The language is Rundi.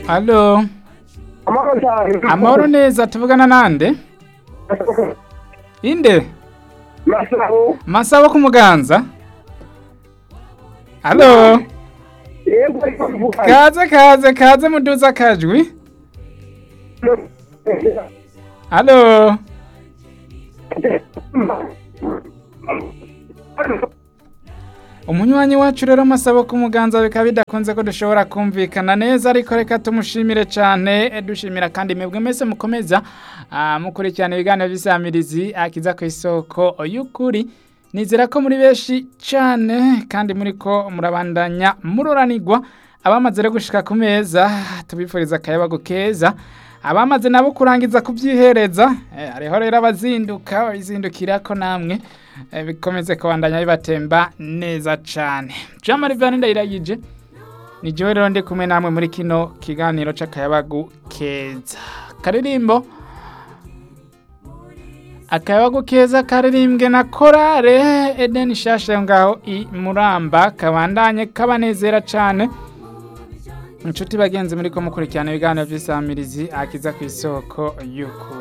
Halo, amahoro cyane amahoro neza tuvugana nande? Inde? masabo Masabo ku muganza? Halo, yego ariko mvuga kaze kaze kaze muduza akajwi? Halo, umunywanyi wacu rero Masabo ku muganza bikaba bidakunze ko dushobora kumvikana neza ariko reka tumushimire cyane eh, dushimira kandi mwebwe mwese mukomeza ah, mukurikirana ibiganiro by'isamirizi akiza ku isoko y'ukuri nizera ko muri benshi cyane kandi muri ko murabandanya muroranirwa abamaze rero gushika ku meza tubifuriza akayabagu keza abamaze nabo kurangiza kubyihereza eh, hariho rero abazinduka babizindukira ko namwe eh, bikomeze kubandanya bibatemba neza cyane jean marie vianney ndayiragije ni jewe rero ndi kumwe namwe muri kino kiganiro c'akayabagu keza karirimbo akayabagu keza karirimbwe na korale edeni shasha yo ngaho i muramba kabandanye kabanezera cane inshuti bagenzi muri ko mukurikirana ibiganiro by'isamirizi akiza ku isoko y'ukuri